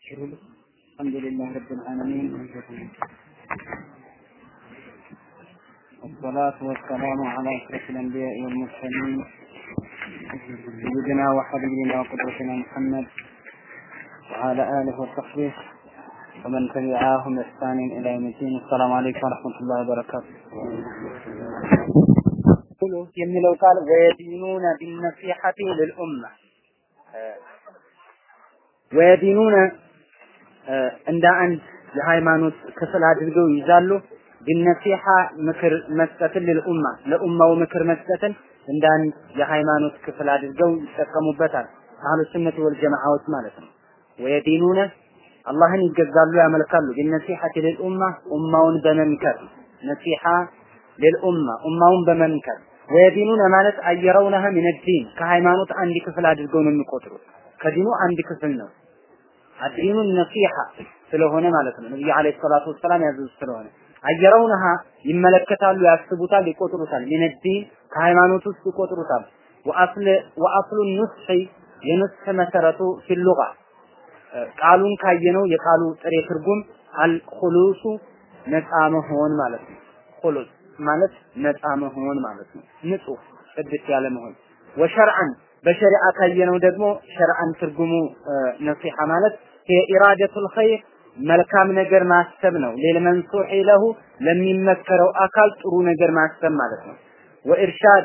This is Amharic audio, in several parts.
الحمد لله رب العالمين والصلاة والسلام على أشرف الأنبياء والمرسلين سيدنا وحبيبنا وقدوتنا محمد وعلى آله وصحبه ومن تبعهم بإحسان إلى يوم الدين السلام عليكم ورحمة الله وبركاته የሚለው ቃል ወየዲኑነ ቢነሲሐቲ ልልኡማ ወየዲኑነ እንደ አንድ የሃይማኖት ክፍል አድርገው ይዛሉ። ቢነሲሐ ምክር መስጠትን ልልኡማ ለኡማው ምክር መስጠትን እንደ አንድ የሃይማኖት ክፍል አድርገው ይጠቀሙበታል። አህሉ ሱነት ወል ጀማዓዎች ማለት ነው። ወየዲኑነ አላህን ይገዛሉ፣ ያመልካሉ። ቢነሲሐቲ ልልኡማ ኡማውን በመምከር ነሲሐ ልልኡማ ኡማውን በመምከር ወየዲኑነ ማለት አየረውነህ ሚን ዲን ከሃይማኖት አንድ ክፍል አድርገው ነው የሚቆጥሩት። ከዲኑ አንድ ክፍል ነው። አዲኑ ነሲሐ ስለሆነ ማለት ነው። ነብዩ አለይሂ ሰላቱ ወሰላም ያዘዙት ስለሆነ አየረውነሃ ይመለከታሉ፣ ያስቡታል፣ ይቆጥሩታል። ሚን ዲን ከሃይማኖት ውስጥ ይቆጥሩታል። ወአስል ወአስሉ ኑስሒ የኑስሕ መሰረቱ ፊሉጋ ቃሉን ካየነው የቃሉ ጥሬ ትርጉም አልኹሉሱ ነፃ መሆን ማለት ነው። ኹሉስ ማለት ነፃ መሆን ማለት ነው። ንጹህ ጽድት ያለ መሆን ወሸርዐን በሸሪዓ ካየነው ደግሞ ሸርዐን ትርጉሙ ነሲሐ ማለት ኢራደቱል ኸይር መልካም ነገር ማሰብ ነው። ለልመንሱሒ ለሁ ለሚመከረው አካል ጥሩ ነገር ማሰብ ማለት ነው። ወኢርሻድ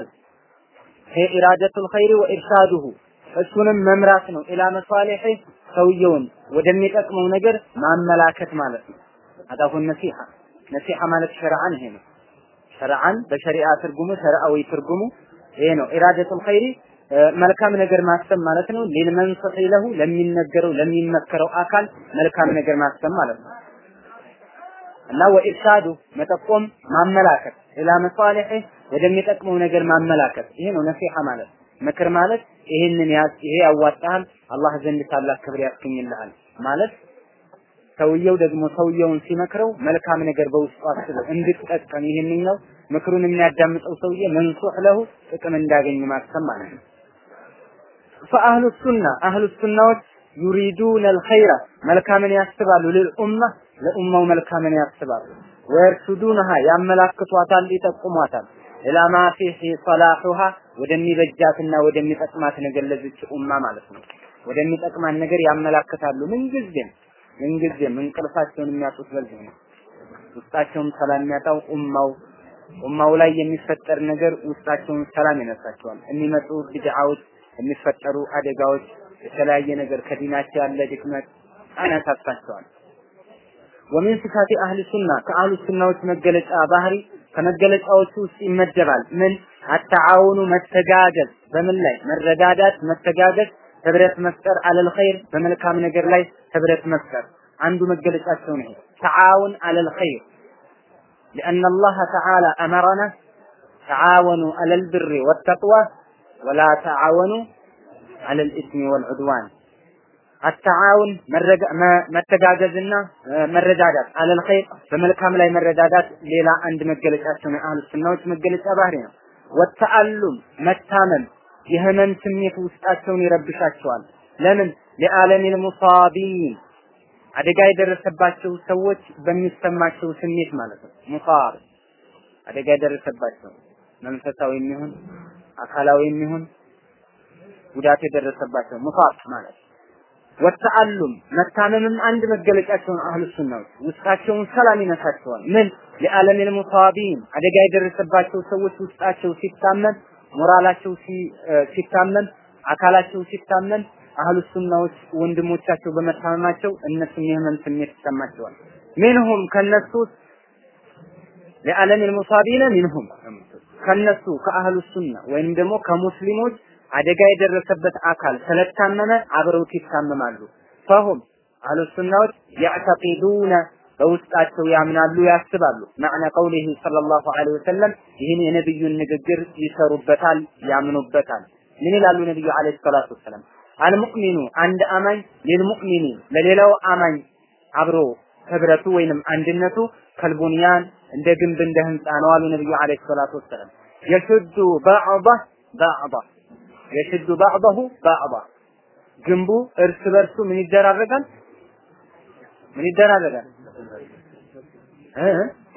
ኢራደቱል ኸይር ወኢርሻዱሁ እሱንም መምራት ነው። ኢላ መሷሊሒ ሰውየውን ወደሚጠቅመው ነገር ማመላከት ማለት ነው። አዳሁን ነሲሐ ነሲሐ ማለት ሸርዐን ይሄ ነው። ሸርዐን በሸሪዓ ትርጉሙ ሸርዓዊ ትርጉሙ ይሄ ነው። ኢራደቱል ኸይሪ መልካም ነገር ማሰብ ማለት ነው። ሊልመንሱሒ ለሁ ለሚነገረው ለሚመከረው አካል መልካም ነገር ማሰብ ማለት ነው እና ወኢርሻዱ መጠቆም ማመላከት ኢላ መሷሊሒ ወደሚጠቅመው ነገር ማመላከት ይሄ ነው ነሲሐ ማለት ምክር ማለት ይሄንን ያዝ ይሄ ያዋጣሃል አላህ ዘንድ ታላቅ ክብር ያስገኝልሃል ማለት ሰውየው ደግሞ ሰውየውን ሲመክረው መልካም ነገር በውስጡ አስበው እንድትጠቀም ይሄንኛው ምክሩን የሚያዳምጠው ሰውዬ መንሱህ ለሁ ጥቅም እንዳገኝ ማሰብ ማለት ነው። ፈአህሉ ሱና አህሉ ሱናዎች ዩሪዱን አልኸይረ መልካምን ያስባሉ ልልኡማ ለኡማው መልካምን ያስባሉ ወየርሱዱንሃ ያመላክቷታል ይጠቁሟታል ኢላ ማ ፊህ ሰላሑሃ ወደሚበጃትና ወደሚጠቅማት ነገር ለዚች ኡማ ማለት ነው ወደሚጠቅማት ነገር ያመላክታሉ ምንጊዜም ምንጊዜም እንቅልፋቸውን የሚያጡት በዚህ ነው ውስጣቸውን ሰላም የሚያጣው ኡማው ኡማው ላይ የሚፈጠር ነገር ውስጣቸውን ሰላም ይነሳቸዋል የሚመጡ ቢድዓዎች የሚፈጠሩ አደጋዎች የተለያየ ነገር ከዲናቸው ያለ ድክመት አነሳሳቸዋል ወሚን ሲፋቲ አህሊ ሱና ከአህሉ ሱናዎች መገለጫ ባህሪ ከመገለጫዎቹ ውስጥ ይመደባል ምን አተዓውኑ መተጋገዝ በምን ላይ መረዳዳት መተጋገዝ ህብረት መፍጠር አለል ኸይር በመልካም ነገር ላይ ህብረት መፍጠር አንዱ መገለጫቸው ነው ተዓውን አለል ኸይር لأن الله تعالى أمرنا تعاونوا على البر والتقوى ولا تعاونوا على الإثم والعدوان التعاون መተጋገዝና መረዳዳት አለል ኸይር በመልካም ላይ መረዳዳት ሌላ አንድ መገለጫቸው ነው አህሉ ሱናዎች መገለጫ ባህሪ ነው ወተአሉም መታመም የህመም ስሜት ውስጣቸውን ይረብሻቸዋል ለምን ለዓለሚል ሙሳቢን አደጋ የደረሰባቸው ሰዎች በሚሰማቸው ስሜት ማለት ነው ሙሳብ አደጋ የደረሰባቸው መንፈሳዊ የሚሆን አካላዊ የሚሆን ጉዳት የደረሰባቸው ሙሳብ ማለት ወተአሉም መታመምም አንድ መገለጫቸውን አህሉ ሱናዎች ውስጣቸውን ሰላም ይነሳቸዋል ምን ለዓለሚል ሙሳቢን አደጋ የደረሰባቸው ሰዎች ውስጣቸው ሲታመም ሞራላቸው ሲታመም አካላቸው ሲታመም አህሉ ሱናዎች ወንድሞቻቸው በመታመማቸው እነሱም የህመም ስሜት ይሰማቸዋል ሚንሁም ከነሱ ለዓለም المصابين ሚንሁም ከነሱ ከአህሉ ሱና ወይም ደግሞ ከሙስሊሞች አደጋ የደረሰበት አካል ስለታመመ አብረውት ይታመማሉ ፈሁም አህሉ ሱናዎች ያዕተቂዱነ በውስጣቸው ያምናሉ ያስባሉ ማዕነ ቀውሊሂ ሰለላሁ ዐለይሂ ወሰለም ይህን የነብዩን ንግግር ይሰሩበታል ያምኑበታል ምን ይላሉ ነብዩ ዐለይሂ ሰላቱ ወሰለም አልሙእሚኑ አንድ አማኝ ሊልሙእሚኒ ለሌላው አማኝ አብሮ ህብረቱ ወይንም አንድነቱ ከልቡንያን እንደ ግንብ እንደ ህንፃ ነው አሉ ነብዩ ዐለይሂ ሰላቱ ወሰለም የሽዱ ባዕض ባዕض የሽዱ ባዕضሁ ባዕض ግንቡ እርስ በርሱ ምን ይደራረጋል ምን ይደራረጋል እ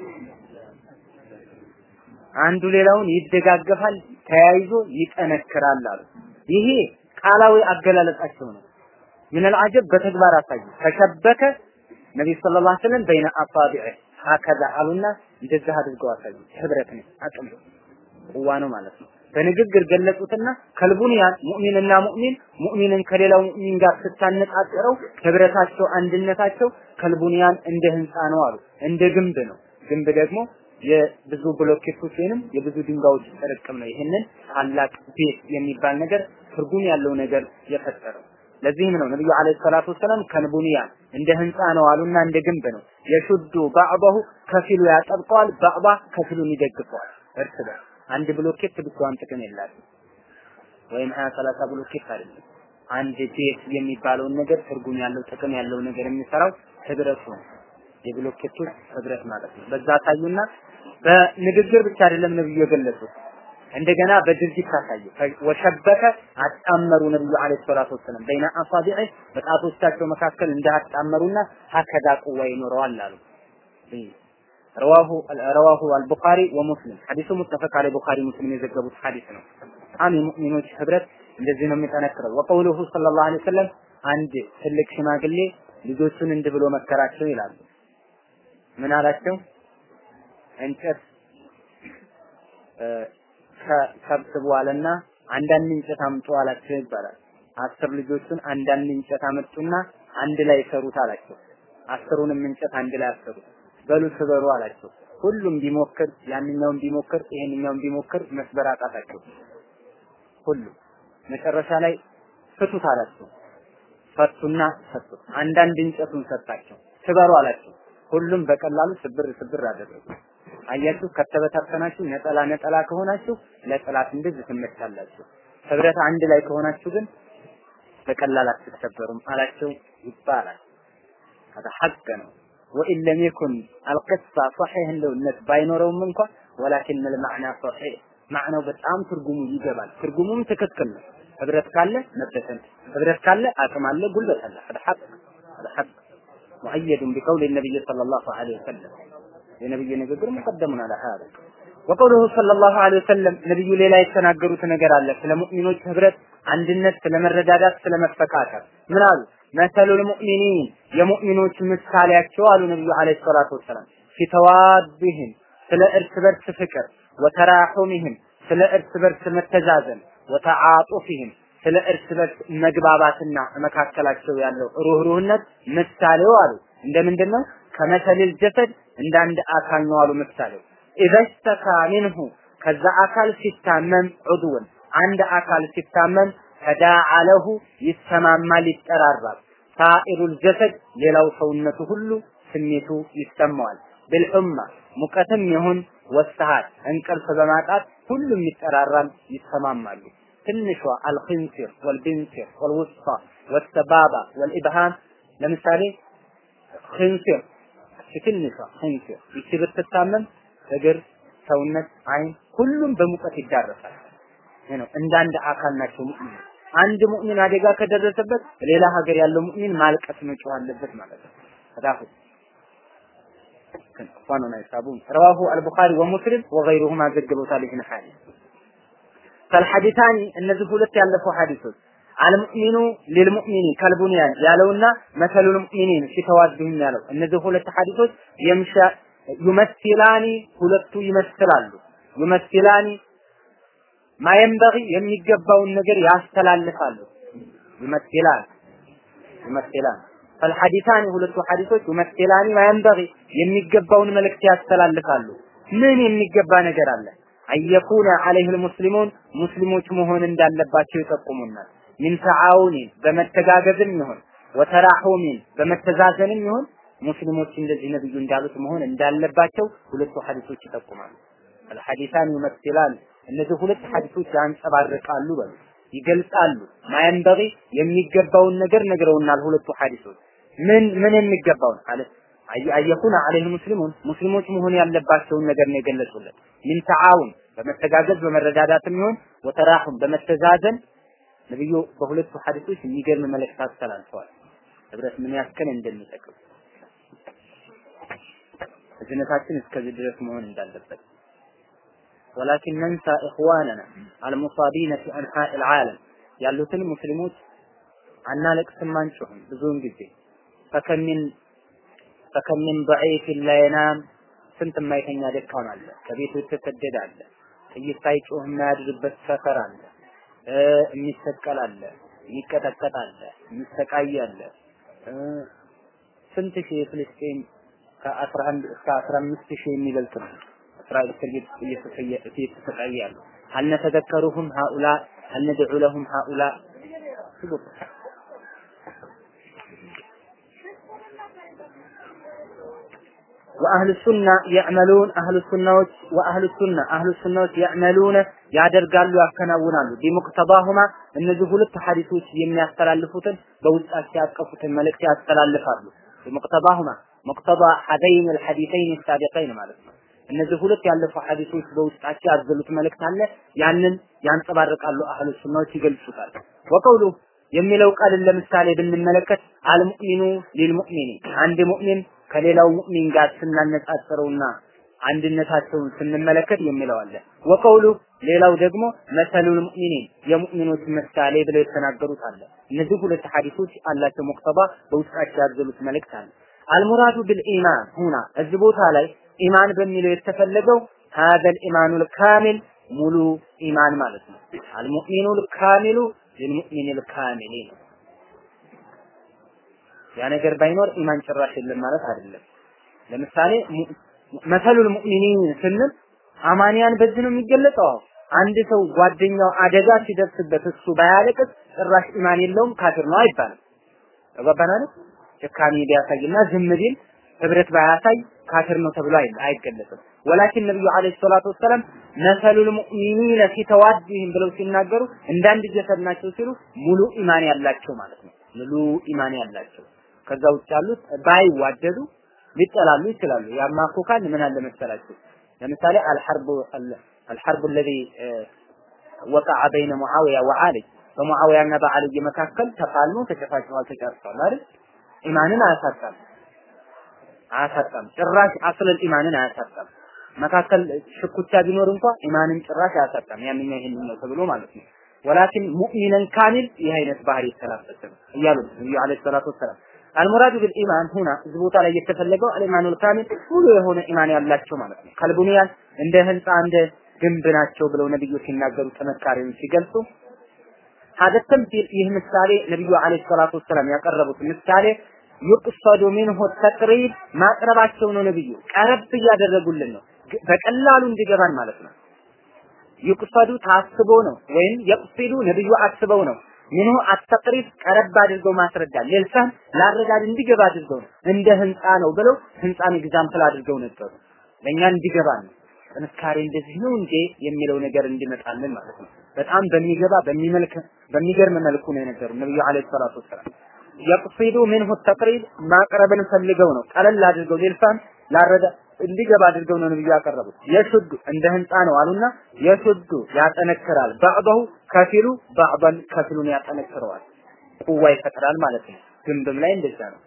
አንዱ ሌላውን ይደጋገፋል፣ ተያይዞ ይጠነክራል አሉ። ይሄ ቃላዊ አገላለጻቸው ነው። ምን አልዓጀብ በተግባር አሳዩ። ተሸበከ ነብይ ሰለላሁ ዐለይሂ ወሰለም በይነ አሳቢዕ ሀከዛ አሉና እንደዚህ አድርገው አሳዩ። ህብረት ነው፣ አቅም ነው፣ ቁዋ ነው ማለት ነው። በንግግር ገለጹትና ከልቡንያን ሙእሚንና ሙእሚን ሙእሚንን ከሌላው ሙእሚን ጋር ስታነጻጽረው ህብረታቸው፣ አንድነታቸው ከልቡንያን እንደ ህንፃ ነው አሉ። እንደ ግንብ ነው። ግንብ ደግሞ የብዙ ብሎኬቶች ወይንም የብዙ ድንጋዮች ጥርቅም ነው። ይህንን ታላቅ ቤት የሚባል ነገር ትርጉም ያለው ነገር የፈጠረው። ለዚህም ነው ነብዩ አለይሂ ሰላቱ ወሰላም ከንቡንያን እንደ ህንፃ ነው አሉና እንደ ግንብ ነው። የሹዱ ባዕባሁ ከፊሉ ያጠብቀዋል፣ ባዕባ ከፊሉን ይደግፈዋል። እርስ በርስ አንድ ብሎኬት ብቻዋን ጥቅም የላትም። ወይም ሀያ ሰላሳ ብሎኬት አይደለም። አንድ ቤት የሚባለውን ነገር ትርጉም ያለው ጥቅም ያለው ነገር የሚሰራው ህብረቱ ነው። የብሎኬቶች ህብረት ማለት ነው። በዛ ታዩና በንግግር ብቻ አይደለም ነብዩ የገለጹት እንደገና በድርጊት ታሳዩ። ወሸበከ አጣመሩ ነብዩ አለይሂ ሰላቱ ወሰለም በይነ አሳቢዕ በጣቶቻቸው መካከል እንዳጣመሩና ሀከዳ ቁዋ ይኖረዋል አሉ። ረዋሁ ረዋሁ አልቡኻሪ ወሙስሊም ሐዲሱ ሙተፈቅ አለ ቡኻሪ ሙስሊም የዘገቡት ሐዲስ ነው። በጣም የሙእሚኖች ህብረት እንደዚህ ነው የሚጠነክረው። ወቀውሉሁ ሰለላሁ ዐለይሂ ወሰለም አንድ ትልቅ ሽማግሌ ልጆቹን እንዲህ ብሎ መከራቸው ይላሉ። ምን አላቸው? እንጨት ሰብስቡ አለና አንዳንድ እንጨት አምጡ አላቸው ይባላል። አስር ልጆቹን አንዳንድ እንጨት አመጡና አንድ ላይ ሰሩት አላቸው። አስሩንም እንጨት አንድ ላይ አሰሩት። በሉ ስበሩ አላቸው። ሁሉም ቢሞክር ያንኛውን ቢሞክር ይሄንኛውን ቢሞክር መስበር አቃታቸው። ሁሉም መጨረሻ ላይ ፍቱት አላቸው። ፈቱና ሰጡት። አንዳንድ እንጨቱን ሰጣቸው። ስበሩ አላቸው። ሁሉም በቀላሉ ስብር ስብር አደረጉ። አያችሁ ከተበታተናችሁ ነጠላ ነጠላ ከሆናችሁ ለጠላት እንደዚህ ትመታላችሁ። ህብረት አንድ ላይ ከሆናችሁ ግን በቀላል አትሰበሩም አላቸው ይባላል። هذا حق ነው وإن لم يكن القصة صحيح እንደውነት ባይኖረውም እንኳን ولكن المعنى صحيح ማዕናው በጣም ትርጉሙ ይገባል። ትርጉሙም ትክክል ነው። ህብረት ካለ መበተን፣ ህብረት ካለ አቅም አለ፣ ጉልበት አለ። هذا حق هذا حق مؤيد بقول النبي صلى الله عليه وسلم የነብዩ ንግግር ሙቀደሙን አለ ሀዳ ወቀውሉሁ ሰለላሁ ዐለይሂ ወሰለም ነብዩ ሌላ የተናገሩት ነገር አለ ስለ ሙእሚኖች ህብረት፣ አንድነት፣ ስለ መረዳዳት፣ ስለ መፈቃቀር ምን አሉ? መሰሉል ሙእሚኒን የሙእሚኖች ምሳሌያቸው አሉ ነብዩ ዐለይሂ ሰላቱ ወሰላም ፊተዋድህም ስለ እርስ በርስ ፍቅር፣ ወተራሑምህም ስለ እርስ በርስ መተዛዘን፣ ወተዓጡፍህም ስለ እርስ በርስ መግባባትና መካከላቸው ያለው ሩህሩህነት ምሳሌው አሉ እንደ ምንድን ነው? ከመሰልል ጀሰድ እንደ አንድ አካል ነው አሉ ምሳሌው ኢዘሽተካ ሚንሁ ከዛ አካል ሲታመም ዑድውን አንድ አካል ሲታመም ተዳዓ ለሁ ይሰማማል ይጠራራል ሳኢሩል ጀሰድ ሌላው ሰውነቱ ሁሉ ስሜቱ ይሰማዋል ብልሑማ ሙቀትም ይሁን ወሰሃት እንቅልፍ በማጣት ሁሉም ይጠራራል ይሰማማሉ ትንሿ አልኺንሲር ወልቢንሲር ወልውስጣ ወሰባባ ወልኢብሃም ለምሳሌ ኺንሲር ትንሿ ኺንሲር ይቺ ብትታመም እግር፣ ሰውነት፣ አይን ሁሉም በሙቀት ይዳረሳል። ይሄ ነው እንደ አንድ አካል ናቸው ሙእሚን። አንድ ሙእሚን አደጋ ከደረሰበት ሌላ ሀገር ያለው ሙእሚን ማልቀስ መጮህ አለበት ማለት ነው። ተዳፉ ዋኑና ይሳቡን ረዋሁ አልቡኻሪ ወሙስሊም ወገይሩሁማ ዘግበውታል ይህን ሐዲስ ፈልሐዲታኒ እነዚህ ሁለት ያለፉ ሐዲሶች አልሙእሚኑ ሊልሙእሚኒ ከልቡንያን ያለውና መሰሉል ሙእሚኒን ሲተዋድሁም ያለው እነዚህ ሁለት ሐዲሶች የምሻ ዩመስላኒ ሁለቱ ይመስላሉ ዩመስላኒ ማየንበጊ የሚገባውን ነገር ያስተላልፋሉ ዩመስላን ዩመስላን ፈልሐዲታኒ ሁለቱ ሐዲሶች ዩመስላኒ ማየንበጊ የሚገባውን መልእክት ያስተላልፋሉ ምን የሚገባ ነገር አለ አየኩነ አለይህ ሙስሊሙን ሙስሊሞች መሆን እንዳለባቸው ይጠቁሙናል ሚን ተዓውኒን በመተጋገዝም ይሁን ወተራሑሚን በመተዛዘንም ይሁን ሙስሊሞች እንደዚህ ነብዩ እንዳሉት መሆን እንዳለባቸው ሁለቱ ሐዲሶች ይጠቁማሉ። አልሐዲሳን ይመስላል እነዚህ ሁለት ሐዲሶች ያንጸባርቃሉ በሉ ይገልጻሉ። ማየንበጊ የሚገባውን ነገር ነግረውናል ሁለቱ ሐዲሶች። ምን ምን የሚገባውን አለ አየኩነ አለይህ ሙስሊሙን ሙስሊሞች መሆን ያለባቸውን ነገር ነው የገለጹለት። ሚን ተዓውን በመተጋገዝ በመረዳዳትም ይሁን ወተራሁም በመተዛዘን ነብዩ በሁለቱ ሐዲሶች የሚገርም መልእክት አስተላልፈዋል። ህብረት ምን ያክል እንደሚጠቅም እዝነታችን እስከዚህ ድረስ መሆን እንዳለበት ወላኪን ነንሳ ኢኽዋነና አልሙሳቢነ ፊ አንሓእ ልዓለም ያሉትን ሙስሊሞች አናለቅስም አንጮህም ብዙውን ጊዜ ፈከሚን ፈከሚን ደዒፍ ላ የናም ስንት የማይተኛ ደካማ አለ ከቤቱ የተሰደደ አለ ጥይት ሳይጮህ የማያድርበት ሰፈር አለ የሚሰቀል አለ የሚቀጠቀጥ አለ የሚሰቃይ አለ ስንት ሺህ የፍልስጤም ከአስራ አንድ እስከ አስራ አምስት ሺህ የሚበልጥ ነው እስራኤል እስር እየተሰቃየ ያሉ هل نتذكرهم هؤلاء هل ندعو لهم هؤلاء وأهل السنة يعملون أهل السنة وأهل السنة أهل السنة يعملون ያደርጋሉ ያከናውናሉ ቢሙቅተባሁማ እነዚህ ሁለት ሐዲሶች የሚያስተላልፉትን በውስጣቸው ያቀፉትን መልእክት ያስተላልፋሉ ቢሙቅተባሁማ ሙቅተባ ሐደይን الحديثين السابقين ማለት ነው እነዚህ ሁለት ያለፉ ሐዲሶች በውስጣቸው ያዘሉት መልእክት አለ ያንን ያንጸባርቃሉ አህሉ ሱናዎች ይገልጹታል ወቀውሉ የሚለው ቃልን ለምሳሌ ብንመለከት አልሙእሚኑ ሊልሙእሚኒ አንድ ሙእሚን ከሌላው ሙእሚን ጋር ስናነጻጽረውና አንድነታቸውን ስንመለከት የሚለው አለ ወቀውሉ ሌላው ደግሞ መሰሉል ሙእሚኒን የሙእሚኖች ምሳሌ ብለው የተናገሩት አለ እነዚህ ሁለት ሐዲሶች አላቸው ሙቅተባ በውስጣቸው ያዘሉት መልእክት አለ አልሙራዱ ቢልኢማን ሁና እዚህ ቦታ ላይ ኢማን በሚለው የተፈለገው ሀዘል ኢማኑል ካሚል ሙሉ ኢማን ማለት ነው አልሙእሚኑል ካሚሉ ሊልሙእሚኒል ካሚሊ ነው ያ ነገር ባይኖር ኢማን ጭራሽ የለም ማለት አይደለም ለምሳሌ መሰሉል ሙእሚኒን ስንል አማንያን በዚህ ነው የሚገለጸው አንድ ሰው ጓደኛው አደጋ ሲደርስበት እሱ ባያለቅስ ጭራሽ ኢማን የለውም ካፊር ነው አይባልም ተባባናል ጭካኔ ቢያሳይና ዝም ቢል ህብረት ባያሳይ ካፊር ነው ተብሎ አይገለጽም ወላኪን ነብዩ አለይሂ ሰላቱ ወሰለም መሰሉል ሙእሚኒነ ፊ ተዋዲህም ብለው ሲናገሩ እንዳንድ ጀሰድ ናቸው ሲሉ ሙሉ ኢማን ያላቸው ማለት ነው ሙሉ ኢማን ያላቸው ከዛ ውጭ ያሉት ባይዋደዱ ሊጠላሉ ይችላሉ ያማኮካል ምን አለ መሰላችሁ ለምሳሌ አልሐርቡ አልሐርቡ الذي وقع بين معاوية وعلي በሙዓዊያና በአልይ መካከል ተፋልሞ ተጨፋጭተዋል ተጨርሰዋል አይደል ኢማንን አያሳጣም አያሳጣም ጭራሽ አስለል ኢማንን አያሳጣም መካከል ሽኩቻ ቢኖር እንኳ ኢማንን ጭራሽ አያሳጣም ያንኛ ይሄን ነው ተብሎ ማለት ነው ወላኪን ሙእሚነን ካሚል ይህ አይነት ባህሪ የተላበሰ ነው እያሉ ነብዩ አለይሂ ሰላቱ ወሰላም አልሙራዱ ቢልኢማን ሁና እዚህ ቦታ ላይ የተፈለገው አልኢማኑል ካሚል ሙሉ የሆነ ኢማን ያላቸው ማለት ነው ከልቡንያን እንደ ህንፃ እንደ ግንብ ናቸው ብለው ነብዩ ሲናገሩ ጥንካሬውን ሲገልጹ ሀደ ተምሲል ይህ ምሳሌ ነብዩ አለይሂ ሰላቱ ወሰላም ያቀረቡት ምሳሌ ይቅሰዱ ሚንሁ ተቅሪብ ማቅረባቸው ነው ነብዩ ቀረብ እያደረጉልን ነው በቀላሉ እንዲገባን ማለት ነው ይቅሰዱ ታስቦ ነው ወይም የቅሲዱ ነብዩ አስበው ነው ሚንሁ አተቅሪብ ቀረብ አድርገው ማስረዳት ለልሳን ላረዳድ እንዲገባ አድርገው ነው እንደ ህንፃ ነው ብለው ህንፃን ኤግዛምፕል አድርገው ነገሩ ለእኛ እንዲገባ ነው ጥንካሬ እንደዚህ ነው እንዴ የሚለው ነገር እንዲመጣልን ማለት ነው በጣም በሚገባ በሚመልክ በሚገርም መልኩ ነው የነገሩ ነብዩ አለይሂ ሰላቱ ወሰላም የቅሲዱ ሚንሁ ተቅሪብ ማቅረብን ፈልገው ነው ቀለል አድርገው ሌልፋን ላረዳ እንዲገባ አድርገው ነው ነብዩ ያቀረቡት የሹዱ እንደ ህንፃ ነው አሉና የሹዱ ያጠነክራል ባዕضሁ ከፊሉ ባዕضን ከፊሉን ያጠነክረዋል ቁዋ ይፈጥራል ማለት ነው ግንብም ላይ እንደዛ ነው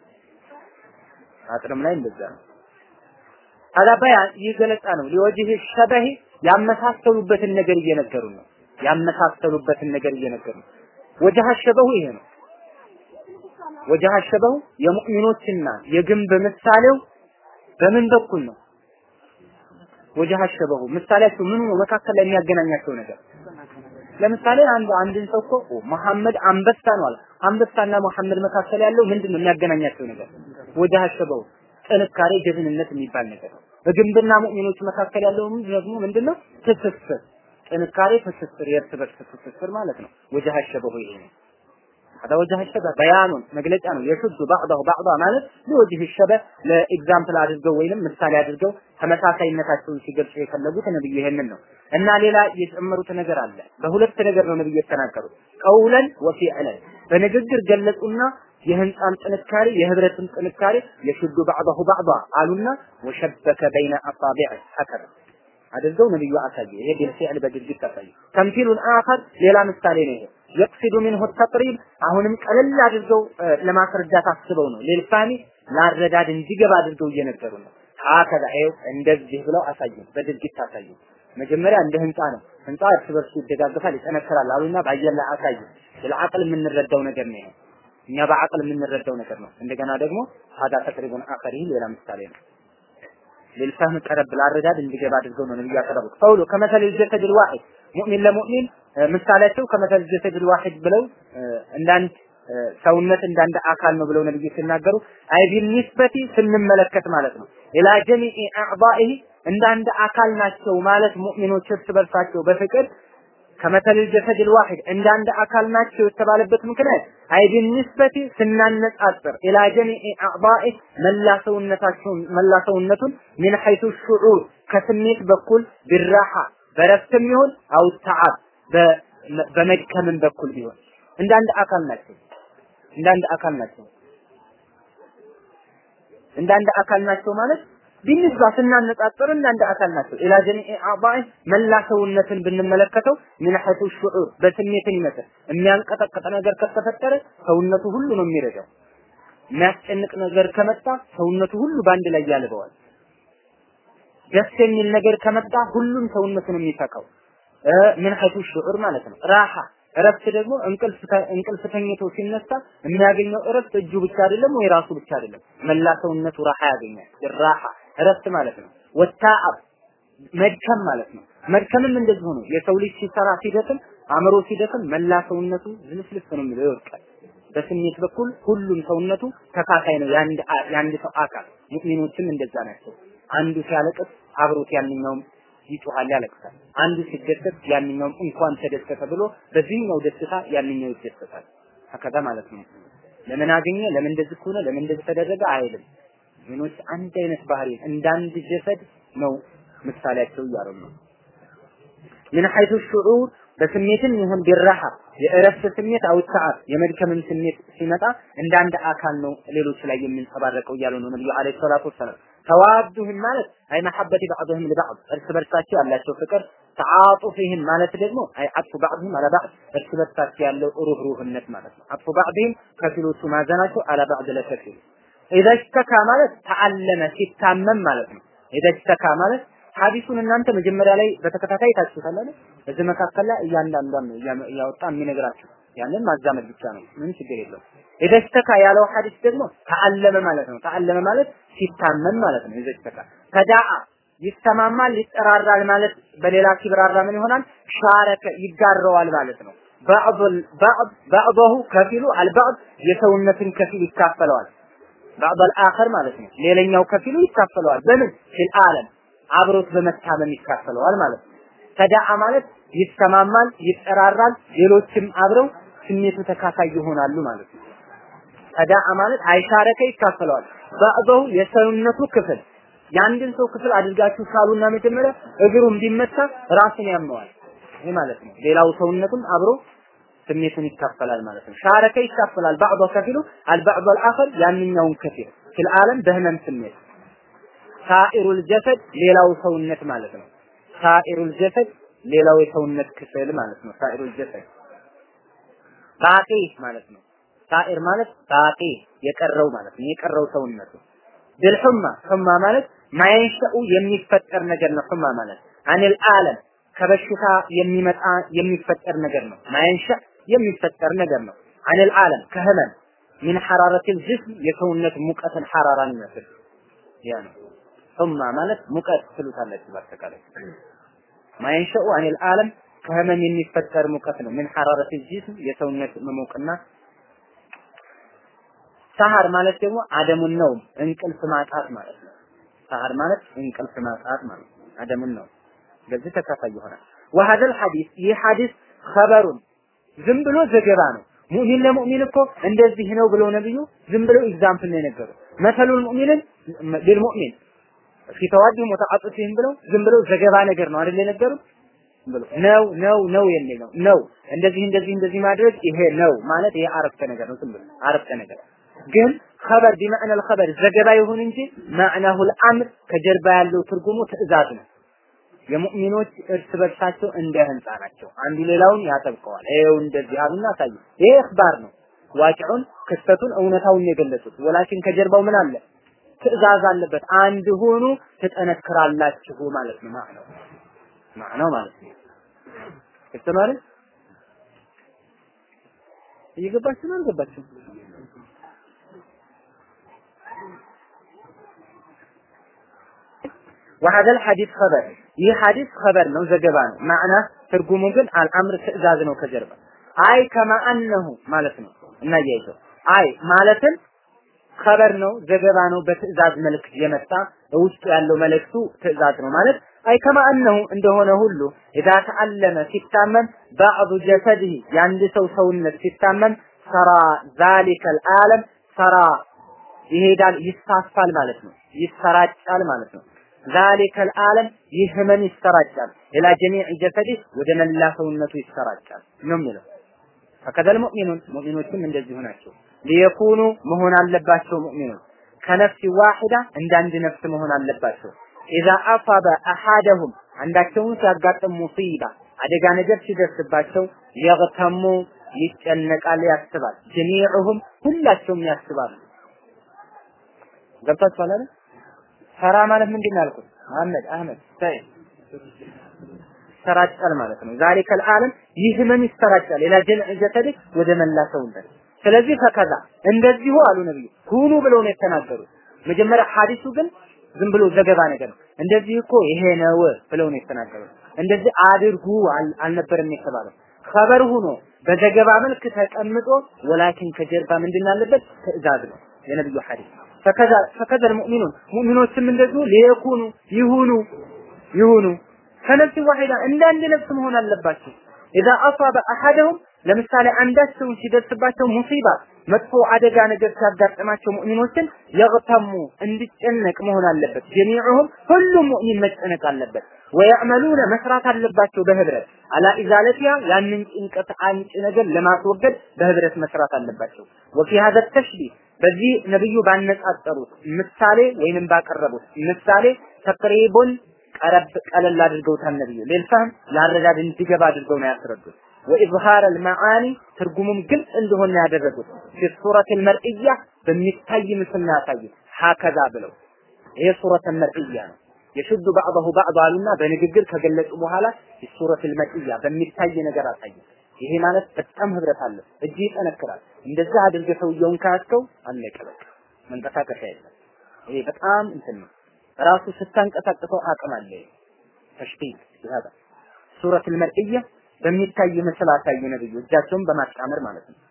አጥርም ላይ እንደዛ ነው አላ በያን ይህ ገለጻ ነው ሊወጅህ ሸበህ ያመሳሰሉበትን ነገር እየነገሩ ነው ያመሳሰሉበትን ነገር እየነገሩ ነው ወጀህ ሸበሁ ይሄ ነው ወጀህ ሸበሁ የሙእሚኖችና የግንብ ምሳሌው በምን በኩል ነው ወጀህ ሸበሁ ምሳሌያቸው ምን ነው መካከል ላይ የሚያገናኛቸው ነገር ለምሳሌ አንድ አንድን ሰው እኮ መሐመድ አንበሳ ነው አለ አንበሳና መሐመድ መካከል ያለው ምንድን ነው የሚያገናኛቸው ነገር ወጀህ ሸበሁ ጥንካሬ ጀግንነት የሚባል ነገር ነው በግንብና ሙእሚኖች መካከል ያለው ደግሞ ምንድነው ትስስር ጥንካሬ ትስስር የእርስ በርስ ትስስር ማለት ነው ወጀህ ሸበሁ ይሄ ነው هذا وجه الشبه بيان መግለጫ ነው የሹዱ بعضه بعضا ማለት ለወጅህ الشبه ለኤግዛምፕል አድርገው ወይንም ምሳሌ አድርገው ተመሳሳይነታቸውን ሲገልጹ የፈለጉት ነብዩ ይሄንን ነው እና ሌላ የጨመሩት ነገር አለ በሁለት ነገር ነው ነብዩ የተናገሩት ቀውለን ወፊዕለን በንግግር ገለጹና የህንፃን ጥንካሬ የህብረትን ጥንካሬ የሹዱ بعضه بعضا አሉና ወሸበከ በይነ አሳቢዕ ሀከረ አድርገው ነብዩ አሳየ ይሄ ቢልፊዕል በድርጊት አሳየ ተምሲሉን አኸር ሌላ ምሳሌ ነው ይሄ የቅሲዱ ሚንሁ ተቅሪብ አሁንም ቀለል አድርገው ለማስረዳት አስበው ነው ሌልፋኒ ላረዳድ እንዲገባ አድርገው እየነገሩ ነው ሀከዛ ይኸው እንደዚህ ብለው አሳዩ፣ በድርጊት አሳዩ። መጀመሪያ እንደ ህንፃ ነው። ህንፃ እርስ በርሱ ይደጋገፋል፣ ይጠነክራል አሉና በአየር ላይ አሳዩ። ለአቅል የምንረዳው ነገር ነው። እኛ በአቅል የምንረዳው ነገር ነው። እንደገና ደግሞ ሀዳ ተቅሪቡን አኸሪ ሌላ ምሳሌ ነው። ለልፋህም ቀረብ ላረዳድ እንዲገባ አድርገው ነው ነብዩ ያቀረቡት። ቀውሉ ከመሰል ጀሰድ ልዋሂድ ሙእሚን ለሙእሚን ምሳሌያቸው ከመሰል ጀሰድ ልዋሂድ ብለው እንዳንድ ሰውነት እንዳንድ አካል ነው ብለው ነብዩ ሲናገሩ አይ ቢኒስበቲ ስንመለከት ማለት ነው ኢላ ጀሚኢ አዕዳኢሂ እንደ አንድ አካል ናቸው ማለት ሙእሚኖች እርስ በርሳቸው በፍቅር ከመተል ጀሰድ ልዋሂድ እንደ አንድ አካል ናቸው የተባለበት ምክንያት አይ ቢኒስበቲ ስናነጻጽር ኢላ ጀሚኢ አዕዳኢ መላ ሰውነታቸውን መላ ሰውነቱን ሚን ሐይቱ ሹዑር ከስሜት በኩል ቢራሓ በረፍትም ይሁን አው ተዓብ በመድከምም በኩል ቢሆን እንደ አንድ አካል ናቸው እንደ አንድ አካል ናቸው እንደ አንድ አካል ናቸው ማለት ቢንስባ ስናነጻጽር እንደ አንድ አካል ናቸው ኢላ ጀሚኢ አዕዳኢ መላ ሰውነትን ብንመለከተው ምን ሐቱ ሹዑር በስሜትን ይመስል የሚያንቀጠቅጥ ነገር ከተፈጠረ ሰውነቱ ሁሉ ነው የሚረዳው የሚያስጨንቅ ነገር ከመጣ ሰውነቱ ሁሉ በአንድ ላይ ያልበዋል ደስ የሚል ነገር ከመጣ ሁሉም ሰውነቱ ነው የሚፈካው ምን ሐቱ ሹዑር ማለት ነው ራሃ እረፍት ደግሞ እንቅልፍ እንቅልፍ ተኝቶ ሲነሳ የሚያገኘው እረፍት እጁ ብቻ አይደለም ወይ ራሱ ብቻ አይደለም መላ ሰውነቱ ራሃ ያገኛል ራሃ እረፍት ማለት ነው ወታአብ መድከም ማለት ነው መድከምም እንደዚሁ ነው የሰው ልጅ ሲሰራ ሲደክም አእምሮ ሲደክም መላ ሰውነቱ ዝልፍልፍ ነው የሚለው ይወድቃል በስሜት በኩል ሁሉም ሰውነቱ ተካፋይ ነው የአንድ የአንድ ሰው አካል ሙእሚኖችም እንደዛ ናቸው አንዱ ሲያለቅስ አብሮት ያንኛውም ይጮሃል ያለቅሳል። አንዱ ሲደሰት ያንኛውም እንኳን ተደሰተ ብሎ በዚህኛው ደስታ ያንኛው ይደሰታል። ከከዛ ማለት ነው። ለምን አገኘ፣ ለምን እንደዚህ ሆነ፣ ለምን እንደዚህ ተደረገ አይልም። ምኖች አንድ አይነት ባህሪ እንደ አንድ ጀሰድ ነው ምሳሌያቸው እያሉ ነው። ምን ሐይቱ ሹዑር በስሜትም ይሁን ቢራሃ የእረፍት ስሜት አውታዓት የመድከምም ስሜት ሲመጣ እንደ አንድ አካል ነው ሌሎች ላይ የሚንጸባረቀው እያሉ ነው ነብዩ አለይሂ ሰላቱ ወሰላም። ተዋዱህም ማለት አይ መሐበቲ ባዕድህም ለባዕድ እርስ በርሳቸው ያላቸው ፍቅር ተዓጡፍህም ማለት ደግሞ አይ አጥፉ ባዕድህም አላ ባዕድ እርስ በርሳቸው ያለው ሩህሩህነት ማለት ነው። አጥፉ ባዕድህም ከፊሎቹ ማዘናቸው አላ ባዕድ ለከፊል ኢዛ ሽተካ ማለት ተዓለመ ሲታመም ማለት ነው። ኢዛ ሽተካ ማለት ሐዲሱን እናንተ መጀመሪያ ላይ በተከታታይ ታችሁታል አይደል? በዚህ መካከል ላይ እያንዳንዷን ነው እያወጣ የሚነግራችሁ ያንን ማዛመድ ብቻ ነው። ምን ችግር የለውም። ኢደስተካ ያለው ሐዲስ ደግሞ ተዓለመ ማለት ነው። ተዓለመ ማለት ሲታመም ማለት ነው። ኢደስተካ ተዳአ ይስተማማል፣ ይጠራራል ማለት በሌላ ሲብራራ ምን ይሆናል? ሻረከ ይጋረዋል ማለት ነው። ባዕዱል ባዕድ ባዕዱሁ ከፊሉ አልባዕድ የሰውነትን ከፊል ይካፈለዋል። ባዕዱል አኸር ማለት ነው። ሌላኛው ከፊሉ ይካፈለዋል። በምን ፊል ዓለም አብሮት በመታመም ይካፈለዋል ማለት ነው። ተዳአ ማለት ይስተማማል፣ ይጠራራል፣ ሌሎችም አብረው ስሜቱ ተካፋይ ይሆናሉ ማለት ነው። ተዳአ ማለት አይሻረከ ይካፈለዋል። ባዕضሁ የሰውነቱ ክፍል የአንድን ሰው ክፍል አድርጋችሁ ሳሉና መጀመሪያ እግሩም ቢመታ ራሱን ያመዋል። ይህ ማለት ነው። ሌላው ሰውነቱም አብሮ ስሜቱን ይካፈላል ማለት ነው። ሻረከ ይካፈላል። ባዕض ከፊሉ አልባዕض አልአኸር ያንኛውን ከፊል ፊል ዓለም በህመም ስሜት ሳኢሩል ጀሰድ ሌላው ሰውነት ማለት ነው። ሳኢሩል ጀሰድ ሌላው የሰውነት ክፍል ማለት ነው። ሳኢሩል ጀሰድ ባቂ ማለት ነው። ሳኢር ማለት ባቂ የቀረው ማለት ነው። የቀረው ሰውነቱ ብልሑማ ሑማ ማለት ማየንሸኡ የሚፈጠር ነገር ነው። ሑማ ማለት አኒል ዓለም ከበሽታ የሚመጣ የሚፈጠር ነገር ነው። ማየንሸ የሚፈጠር ነገር ነው። አኒል ዓለም ከህመም ሚን ሐራረቲል ጅስም የሰውነት ሙቀትን ሐራራን ይመስል ያ ነው። ሑማ ማለት ሙቀት ትሉታላችሁ በአጠቃላይ ማየንሸኡ አኒል ዓለም ከህመም የሚፈጠር ሙቀት ነው። ምን ሐራረት ጂስም የሰውነት መሞቅና ሰሃር ማለት ደግሞ አደሙን ነው እንቅልፍ ማጣት ማለት ነው። ሰሃር ማለት እንቅልፍ ማጣት ማለት ነው። አደሙን ነው በዚህ ተካፋይ ይሆናል። ወሀደል ሐዲስ ይህ ሐዲስ ኸበሩን ዝም ብሎ ዘገባ ነው። ሙእሚን ለሙእሚን እኮ እንደዚህ ነው ብለው ነብዩ ዝም ብለው ኤግዛምፕል ነው የነገሩት። መሰሉል ሙእሚንን ቢልሙእሚን ፊ ተዋዲህም ወተዓጡፊህም ብለው ዝም ብለው ዘገባ ነገር ነው አይደል የነገሩት? ብሎ ነው ነው ነው የሚል ነው ነው እንደዚህ እንደዚህ እንደዚህ ማድረግ ይሄ ነው ማለት ይሄ አረፍተ ነገር ነው። ዝም ብሎ አረፍተ ነገር ግን ኸበር ቢመዕና الخبر ዘገባ ይሁን እንጂ ማዕናሁ الامر ከጀርባ ያለው ትርጉሙ ትእዛዝ ነው። የሙእሚኖች እርስ በርሳቸው እንደ ህንፃ ናቸው። አንዱ ሌላውን ያጠብቀዋል። ይሄው እንደዚህ አሉና አሳዩ። ይሄ እኽባር ነው። ዋቂዑን ክስተቱን እውነታውን የገለጹት ወላኪን ከጀርባው ምን አለ? ትእዛዝ አለበት። አንድ ሆኑ ትጠነክራላችሁ ማለት ነው። ማዕነው ማዕነው ማለት ነው። ግልጽ ነው አይደል? እየገባችሁ ነው አልገባችሁም? وهذا الحديث خبر ይህ ሐዲስ ኸበር ነው ዘገባ ነው ማዕና ትርጉሙ ግን አልአምር ትእዛዝ ነው ከጀርባ አይ ከማ አነሁ ማለት ነው እናያይዘው አይ ማለትም ኸበር ነው ዘገባ ነው በትእዛዝ መልክ የመጣ ውስጡ ያለው መልእክቱ ትእዛዝ ነው ማለት አይ ከማ አነሁ እንደሆነ ሁሉ ኢዛ ተአለመ ሲታመም ባዕዱ ጀሰድህ የአንድ ሰው ሰውነት ሲታመም ሰራ ዛሊከ አልዓለም ሰራ ይሄዳል ይሳፋል ማለት ነው ይሰራጫል ማለት ነው ዛሊከ አልዓለም ይህ ህመም ይሰራጫል ኢላ ጀሚዕ ጀሰዲህ ወደ መላ ሰውነቱ ይሰራጫል ነው የሚለው ፈከዘል ሙእሚኑን ሙእሚኖችም እንደዚሁ ናቸው ሊየኩኑ መሆን አለባቸው ሙእሚኖች ከነፍስ ዋሂዳ እንደ አንድ ነፍስ መሆን አለባቸው ኢዛ አሳበ አሐደሁም አንዳቸውን ሲያጋጥም ሙሲባ አደጋ ነገር ሲደርስባቸው የግተሙ ይጨነቃል ያስባል ጀሚዑሁም ሁላቸውም ያስባሉ ገብታችኋል አይደል ሰራ ማለት ምንድን ነው ያልኩት መሐመድ አህመድ ሰይድ ይሰራጫል ማለት ነው ዛሊከ العالم ይህ ህመም ይሰራጫል ሌላ ጀምዕ ጀሰድህ ወደ መላ ሰውነት ስለዚህ ፈከዛ እንደዚሁ አሉ ነብዩ ሁኑ ብለው ነው የተናገሩት መጀመሪያ ሐዲሱ ግን ዝም ብሎ ዘገባ ነገር ነው እንደዚህ እኮ ይሄ ነው ብለው ነው የተናገሩት እንደዚህ አድርጉ አልነበረም የተባለው ኸበር ሆኖ በዘገባ መልክ ተቀምጦ ወላኪን ከጀርባ ምንድን አለበት ትእዛዝ ነው የነብዩ ሐዲስ ፈከዛ ፈከዛ ሙእሚኑን ሙእሚኖችም እንደዚሁ ሊየኩኑ ይሁኑ ይሁኑ ከነፍስ ዋሂዳ እንደ አንድ ነፍስ መሆን አለባቸው ኢዛ አሳበ አሐደሁም ለምሳሌ አንዳቸውን ሲደርስባቸው ሙሲባ መጥፎ አደጋ ነገር ሲያጋጥማቸው ሙእሚኖችን የግተሙ እንዲጨነቅ መሆን አለበት ጀሚዑሁም ሁሉም ሙእሚን መጨነቅ አለበት ወያዕመሉነ መስራት አለባቸው በህብረት አላ ኢዛለቲያ ያንን ጭንቀት አንጭ ነገር ለማስወገድ በህብረት መስራት አለባቸው ወፊ ሀዘ ተሽቢህ በዚህ ነብዩ ባነጻጸሩት ምሳሌ ወይንም ባቀረቡት ምሳሌ ተቅሪቡን ቀረብ ቀለል አድርገውታል ነብዩ ሌልፋህም ለአረዳድ እንዲገባ አድርገው ነው ያስረዱት ወኢዝሃር አልመዓኒ ትርጉሙም ግልጽ እንደሆነ ያደረጉት ፊ ሱረት አልመርኢያ በሚታይ ምስል ነው ያሳዩት ሀከዛ ብለው ይሄ ሱረት አልመርኢያ ነው የሽዱ ባዕضሁ ባዕض አሉና በንግግር ከገለጹ በኋላ ሱረት አልመርኢያ በሚታይ ነገር አሳዩ ይሄ ማለት በጣም ህብረት አለ እጅ ይጠነክራል እንደዛ አድርገህ ሰውየውን ካያስከው አለቀ በቃ መንቀሳቀሻ የለም ይሄ በጣም እንትን ነው ራሱ ስታንቀሳቅሰው አቅም አለ ተሽቢህ ይሃዳ ሱረት አልመርኢያ በሚታይ ምስል አሳዩ ነብዩ እጃቸውን በማጣመር ማለት ነው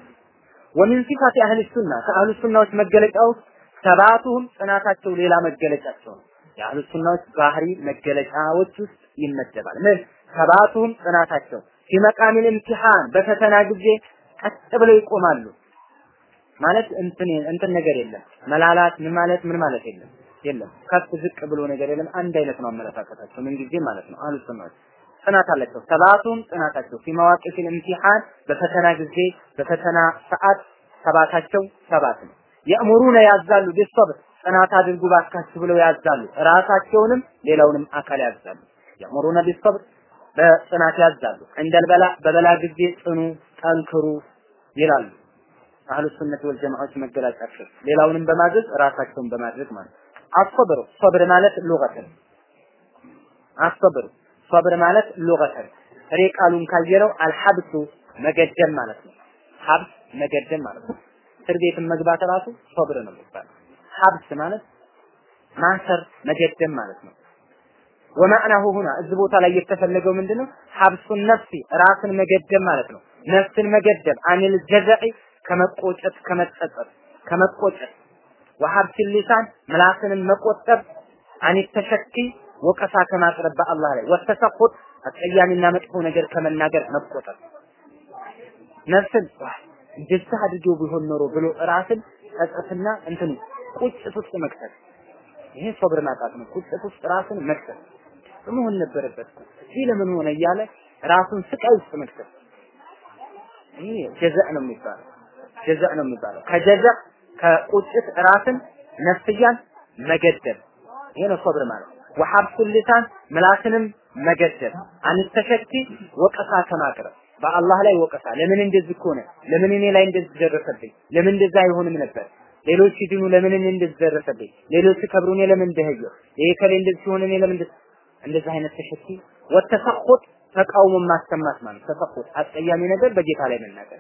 ወሚን ሲፋት አህል ሱና ከአህሉ ሱናዎች መገለጫ ውስጥ ሰባቱም ጽናታቸው ሌላ መገለጫቸው ነው የአህሉ ሱናዎች ባህሪ መገለጫዎች ውስጥ ይመደባል ምን ሰባቱም ጽናታቸው ፊመቃሚል ኢምቲሃን በፈተና ጊዜ ቀጥ ብለው ይቆማሉ ማለት እንትን እንትን ነገር የለም መላላት ምን ማለት ምን ማለት የለም የለም ከፍ ዝቅ ብሎ ነገር የለም አንድ አይነት ነው አመለካከታቸው ምን ጊዜ ማለት ነው አህሉ ሱናዎች ጽናት አላቸው ሰባቱም ጽናታቸው ፊ መዋቂፍ ኢምቲሃን በፈተና ጊዜ በፈተና ሰዓት ሰባታቸው ሰባት ነው የእምሩነ ያዛሉ ቢሰብር ጽናት አድርጉ ባካችሁ ብለው ያዛሉ ራሳቸውንም ሌላውንም አካል ያዛሉ የእምሩነ ቢሰብር በጽናት ያዛሉ እንደል በላ በበላ ጊዜ ጽኑ ጠንክሩ ይላሉ አህሉ ሱነት ወል ጀማዓዎች መገለጫቸው ሌላውንም በማድረግ ራሳቸውን በማድረግ ማለት አስበሩ ሶብር ማለት ሉገተን አስበሩ ሶብር ማለት ሉገተን ጥሬ ቃሉን ካየነው አልሐብሱ መገደም ማለት ነው ሀብስ መገደም ማለት ነው እስር ቤትን መግባት ራሱ ሶብር ነው የሚባለው ሀብስ ማለት ማሰር መገደም ማለት ነው ወማዕናሁ ሁና እዚህ ቦታ ላይ የተፈለገው ምንድነው ሀብሱን ነፍሲ ራስን መገደም ማለት ነው ነፍስን መገደም አኒል ጀዘዒ ከመቆጨት ከመጸጸት ከመቆጨት ወሀብስ ሊሳን ምላስንም መቆጠብ አኒ ተሸኪ ወቀሳ ከማቅረብ በአላህ ላይ ወተሰቁጥ አስቀያሚና መጥፎ ነገር ከመናገር መቆጠብ ነፍስን እንደዛ አድርጌው ቢሆን ኖሮ ብሎ ራስን ጸጸትና እንትኑ ቁጭት ውስጥ መክተት ይሄ ሶብር ማጣት ነው። ቁጭት ውስጥ ራስን መክተት መሆን ነበረበት። ይህ ለምን ሆነ እያለ ራሱን ስቃይ ውስጥ መክተት ይሄ ጀዛእ ነው የሚባለው። ጀዛእ ነው የሚባለው። ከጀዛእ ከቁጭት ራስን ነፍስያን መገደብ ይሄ ነው ሶብር ማለት። ወሐብሱ ሊሳን ምላስንም መገደብ አንተሸኪ ወቀሳ ከማቅረብ በአላህ ላይ ወቀሳ ለምን እንደዚህ ሆነ ለምን እኔ ላይ እንደዚህ ደረሰብኝ ለምን እንደዛ አይሆንም ነበር ሌሎች ሲድኑ ለምን እኔ እንደዚህ ደረሰብኝ? ሌሎች ሲከብሩ እኔ ለምን እንደህየው? ይሄ ከሌ እንደዚህ ሲሆን እኔ ለምን እንደዚህ አይነት ተሸኪ ወተሰኹት ተቃውሞ ማሰማት ማለት ተሰኹት አስቀያሚ ነገር በጌታ ላይ መናገር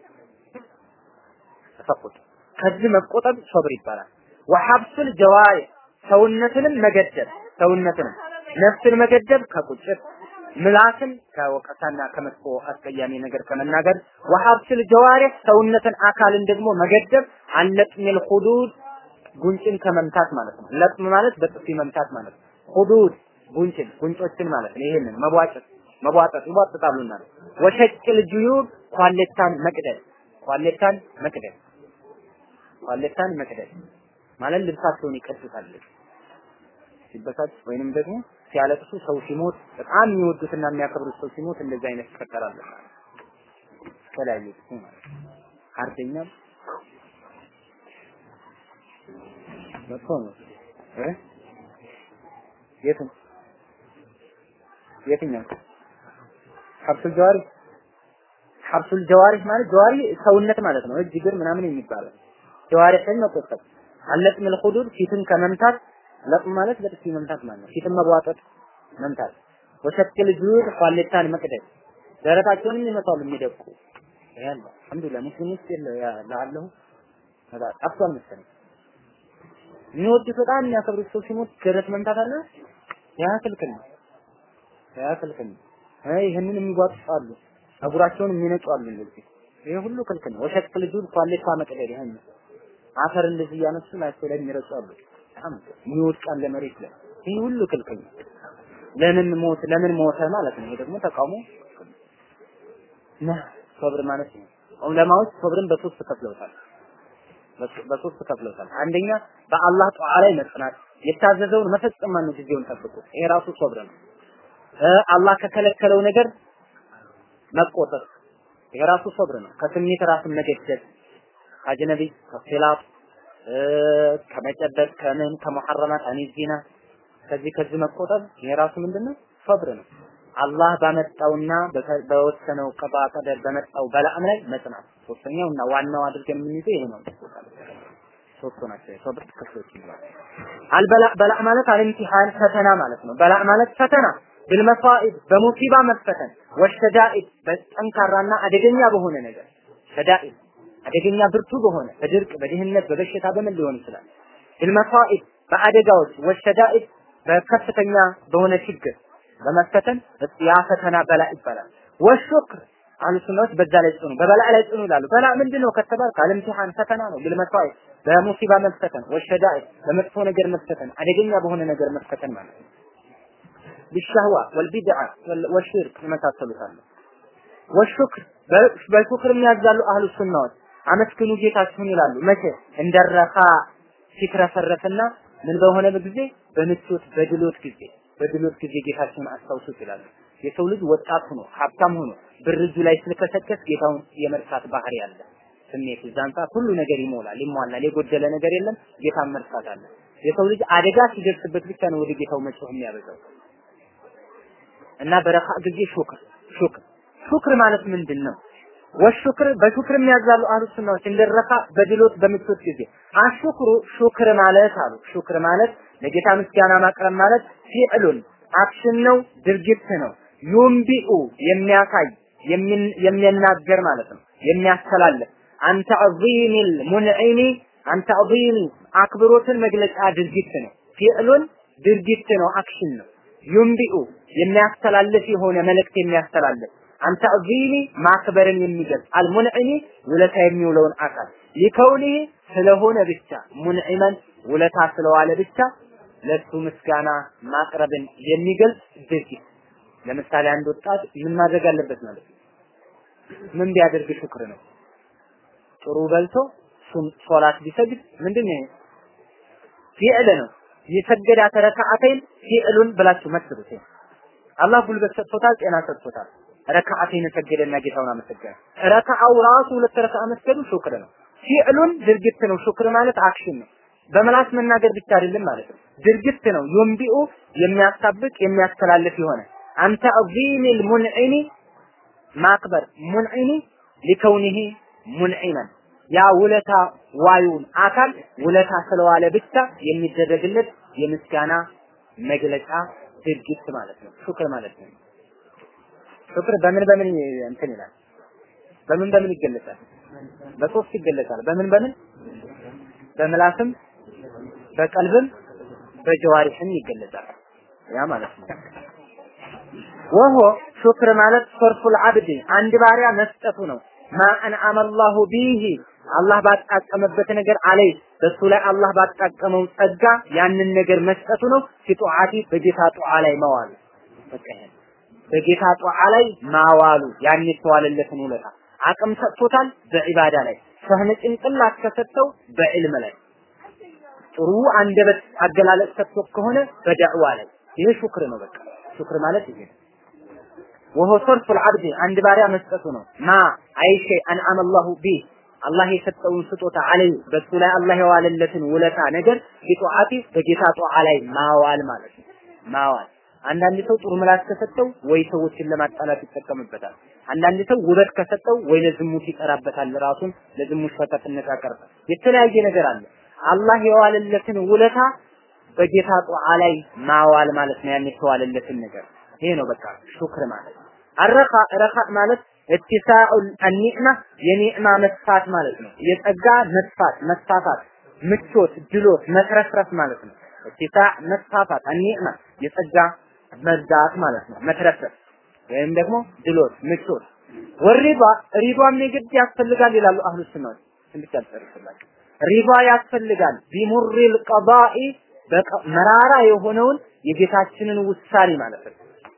ተሰኹት ከዚህ መቆጠብ ሶብር ይባላል። ወሐብሱል ጀዋሪ ሰውነትንም መገደብ ሰውነትንም ነፍስን መገደብ ከቁጭት ምላስን ከወቀሳና ከመጥፎ አስቀያሚ ነገር ከመናገር ወሐብሱል ጀዋሪህ ሰውነትን አካልን ደግሞ መገደብ አለጥሚል ሁዱድ ጉንጭን ከመምታት ማለት ነው። ለጥም ማለት በጥፊ መምታት ማለት ነው። ሁዱድ ጉንጭን ጉንጮችን ማለት ነው። ይሄንን መቧጨት መቧጠጥ ይቧጥጣሉና ወሸቅል ጁዩብ ኳሌታን መቅደድ ኳሌታን መቅደድ ኳሌታን መቅደድ ማለት ልብሳቸውን ይቀዱታል ሲበሳጭ ወይንም ደግሞ ሲያለቅሱ ሰው ሲሞት በጣም የሚወዱትና የሚያከብሩት ሰው ሲሞት እንደዚህ አይነት ይፈጠራል ተለያዩ ማለት አርደኛም መጥፎ ነው እ የትም የትኛው ሐብሱል ጀዋሪ ሐብሱል ጀዋሪ ማለት ጀዋሪ ሰውነት ማለት ነው። እጅ እግር ምናምን የሚባለው ጀዋሪህን መቆጠብ አለጥም الخدود ፊትን ከመምታት ለጥም ማለት በጥፊ መምታት ማለት ነው። ፊትን መቧጠጥ መምታት ወሸክል ጁድ ኳሌታን መቅደድ ደረታቸውንም ይመታሉ የሚደቁ ያለ አልሐምዱሊላህ ሙስሊም ውስጥ ያለው ጠፍቷል መሰለኝ የሚወዱት በጣም የሚያከብሩት ሰው ሲሞት ደረት መምታት አለ ያ ክልክል ነው ያ ክልክል ነው ይህንን የሚጓጥጣሉ ጸጉራቸውን የሚነጩ አሉ እንደዚህ ይሄ ሁሉ ክልክል ነው ወሸክል ጁድ ኳሌታ መቅደድ ይሄን አፈር እንደዚህ እያነሱ ላቸው ላይ የሚረጩ አሉ በጣም የሚወድቃል ለመሬት ላይ ይህ ሁሉ ክልክል ነው ለምን ሞት ለምን ሞተ ማለት ነው ይሄ ደግሞ ተቃውሞ ና ሶብር ማለት ነው ዑለማዎች ሶብርን በሶስት ከፍለውታል በሶስት ከፍለውታል አንደኛ በአላህ ጧዓ ላይ መጽናት የታዘዘውን መፈጸም ማነው ጊዜውን ጠብቁ ይሄ ራሱ ሶብር ነው አላህ ከከለከለው ነገር መቆጠብ ይሄ ራሱ ሶብር ነው ከስሜት ራስን መገደብ አጅነቢ ከኺላፍ ከመጨበጥ ከምን ከሙሐረማት አኒ ዚና ከዚህ ከዚህ መቆጠብ ይሄ ራሱ ምንድነው ሶብር ነው አላህ ባመጣውና በወሰነው ቀባ ቀደር በመጣው በላዕም ላይ መጽናት ሶስተኛው እና ዋናው አድርገን የምንይዘው ይሄ ነው ሶስቱ ናቸው የሶብር ክፍሎች ይባላል አልበላ በላዕ ማለት አልምቲሃን ፈተና ማለት ነው በላዕ ማለት ፈተና بالمصائب በሙሲባ መፈተን ወሸዳኢድ በጠንካራና አደገኛ በሆነ ነገር ሸዳኢድ አደገኛ ብርቱ በሆነ በድርቅ በድህነት በበሽታ በምን ሊሆን ይችላል بالمصائب በአደጋዎች ወሸዳኢድ በከፍተኛ በሆነ ችግር በመፈተን ያ ፈተና በላ ይባላል ወሹክር አህሉ ሱናዎች በዛ ላይ ጽኑ በበላ ላይ ጽኑ ይላሉ በላ ምንድነው ከተባል ካልምቲሃን ፈተና ነው بالمصائب በሙሲባ መፈተን ወሸዳኢድ በመጥፎ ነገር መፈተን አደገኛ በሆነ ነገር መፈተን ማለት ነው بالشهوة والبدعة والشرك የመሳሰሉት አሉ ወሹክር በሹክር የሚያዛሉ አህሉ ሱናዎች አመስግኑ ጌታችሁን ይላሉ መቼ እንደረኻ ሲትረፈረፍና ምን በሆነ ጊዜ በምቾት በድሎት ጊዜ በድሎት ጊዜ ጌታችሁን አስታውሱት ይላሉ የሰው ልጅ ወጣት ሆኖ ሀብታም ሆኖ ብር እጁ ላይ ስለከሰከስ ጌታውን የመርሳት ባህሪ አለ ስሜት እዛን ሰዓት ሁሉ ነገር ይሞላል ይሟላል የጎደለ ነገር የለም ጌታን መርሳት አለ የሰው ልጅ አደጋ ሲደርስበት ብቻ ነው ወደ ጌታው መጮህ የሚያበዛው እና በረኻ ጊዜ ሹክር ሹክር ሹክር ማለት ምንድን ነው? ወሹክር በሹክር የሚያዛሉ አህሉ ሱናዎች እንደረካ በድሎት በምቾት ጊዜ አሹክሩ ሹክር ማለት አሉ ሹክር ማለት ለጌታ ምስጋና ማቅረብ ማለት ፊዕሉን አክሽን ነው ድርጊት ነው ዩምቢኡ የሚያሳይ የሚናገር ማለት ነው የሚያስተላልፍ አንተ ዐዚሚል ሙንዒሚ አንተ ዐዚሚ አክብሮትን መግለጫ ድርጊት ነው ፊዕሉን ድርጊት ነው አክሽን ነው ዩምቢኡ የሚያስተላልፍ የሆነ መልእክት የሚያስተላልፍ አንተ ዐዚሚ ማክበርን የሚገልጽ አልሙንዒሚ ውለታ የሚውለውን አካል ሊከውኒ ስለሆነ ብቻ ሙንዒመን ውለታ ስለዋለ ብቻ ለሱ ምስጋና ማቅረብን የሚገልጽ ድርጊት ለምሳሌ አንድ ወጣት ምን ማድረግ አለበት ማለት ነው ምን ቢያደርግ ሽክር ነው ጥሩ በልቶ ሶላት ቢሰግድ ምንድን ነው ፊዕል ነው የሰገዳት ረካዓተይን ፊዕሉን ብላችሁ መስሉት አላህ ጉልበት ሰጥቶታል ጤና ሰጥቶታል ረካዓተይን ሰገደና ጌታውን አመሰገነ ረካዓው ራሱ ሁለት ረካዓ መስገዱ ሹክር ነው ፊዕሉን ድርጊት ነው ሹክር ማለት አክሽን ነው በመላስ መናገር ብቻ አይደለም ማለት ነው ድርጊት ነው ዩምቢኡ የሚያሳብቅ የሚያስተላልፍ የሆነ አንተ ዐዚሚል ሙንዒኒ ማክበር ሙንዒኒ ሊከውኒሂ ሙንዒመን ያ ውለታ ዋዩን አካል ውለታ ስለዋለ ብቻ የሚደረግለት የምስጋና መግለጫ ድርጊት ማለት ነው። ሹክር ማለት ነው። ሹክር በምን በምን እንትን ይላል? በምን በምን ይገለጻል? በሶስት ይገለጻል። በምን በምን? በምላስም በቀልብም በጀዋሪህም ይገለጻል። ያ ማለት ነው። ወሆ ሹክር ማለት ሶርፉል አብድ አንድ ባሪያ መስጠቱ ነው። ማ አንዓመ አላሁ ቢሂ አላህ ባጣቀመበት ነገር አለይ በሱ ላይ አላህ ባጣቀመው ጸጋ ያንን ነገር መስጠቱ ነው። ፊጡዓቲ በጌታ ጧዓ ላይ መዋሉ በቃ ይሄ በጌታ ጧዓ ላይ ማዋሉ ያን የተዋለለትን ውለታ አቅም ሰጥቶታል በዒባዳ ላይ ፈህም ጭንቅላት ከሰጠው በዕልም ላይ ጥሩ አንደበት አገላለጽ ሰጥቶ ከሆነ በዳዕዋ ላይ ይሄ ሹክር ነው። በቃ ሹክር ማለት ይሄ ነው። ወሆ ሰርፉል አብድ አንድ ባሪያ መስጠቱ ነው። ማ አይሸ አንዓመ አላሁ ቢህ አላህ የሰጠውን ስጦታ አለይ በሱ ላይ አላህ የዋለለትን ውለታ ነገር ቢጧዓቲ በጌታ ጧዓ ላይ ማዋል ማለት ነው። ማዋል አንዳንድ ሰው ጥሩ ምላስ ከሰጠው ወይ ሰዎችን ለማጣላት ይጠቀምበታል። አንዳንድ ሰው ውበት ከሰጠው ወይ ለዝሙት ይጠራበታል። ራሱን ለዝሙት ፈተትነት ያቀርባል። የተለያየ ነገር አለ። አላህ የዋለለትን ውለታ በጌታ ጧዓ ላይ ማዋል ማለት ነው። ያን የተዋለለትን ነገር ይሄ ነው በቃ ሹክር ማለት አረኻ ረኻ ማለት እትሳኡ አኒዕማ የኒዕማ መስፋት ማለት ነው። የጸጋ መስፋት መስፋፋት፣ ምቾት፣ ድሎት፣ መትረፍረፍ ማለት ነው። እትሳ መስፋፋት አኒዕማ የጸጋ መብዛት ማለት ነው። መትረፍረፍ ወይም ደግሞ ድሎት፣ ምቾት። ወሪባ ሪባም የግድ ያስፈልጋል ይላሉ አህሉ ሱናዎች። ትንሽ ያልጨርስላቸው ሪባ ያስፈልጋል ቢሙሪል ቀዳኢ መራራ የሆነውን የጌታችንን ውሳኔ ማለት ነው።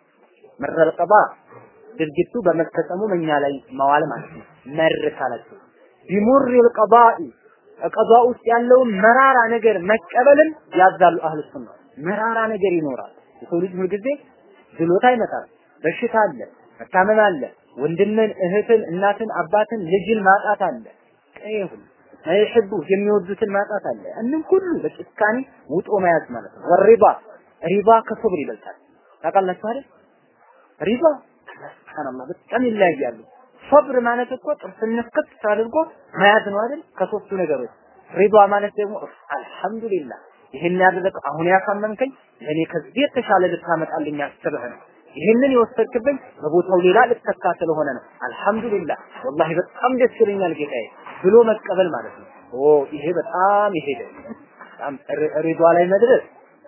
መረል ቀዳ ድርጊቱ በመፈጸሙ በእኛ ላይ መዋል ማለት ነው። መር ካላችሁ ቢሙሪል ቀዳኢ ቀዳ ውስጥ ያለውን መራራ ነገር መቀበልን ያዛሉ አህሉ ሱና። መራራ ነገር ይኖራል። የሰው ልጅ ሁልጊዜ ድሎት አይመጣም። በሽታ አለ፣ መታመም አለ፣ ወንድምን፣ እህትን፣ እናትን፣ አባትን፣ ልጅን ማጣት አለ። ቀይ ሁሉ አይሕቡ የሚወዱትን ማጣት አለ። እንም ሁሉ በጭካኔ ውጦ መያዝ ማለት ነው። ወሪባ ሪባ ከሶብር ይበልጣል። ታውቃላችሁ አይደል? ሪባ ሱብሃንአላህ በጣም ይለያያሉ። ሶብር ማለት እኮ ጥርስን ክፍት አድርጎ መያዝ ነው አይደል? ከሶስቱ ነገሮች ሪባ ማለት ደግሞ አልሐምዱሊላህ ይሄን ያደረገ አሁን ያሳመንከኝ እኔ ከዚህ የተሻለ ልታመጣልኝ አስበህ ነው። ይሄንን የወሰድክብኝ በቦታው ሌላ ልተካ ስለሆነ ነው። አልሐምዱሊላህ ወላሂ በጣም ደስ ይለኛል ጌታዬ ብሎ መቀበል ማለት ነው። ኦ ይሄ በጣም ይሄደ በጣም ሪዷ ላይ መድረስ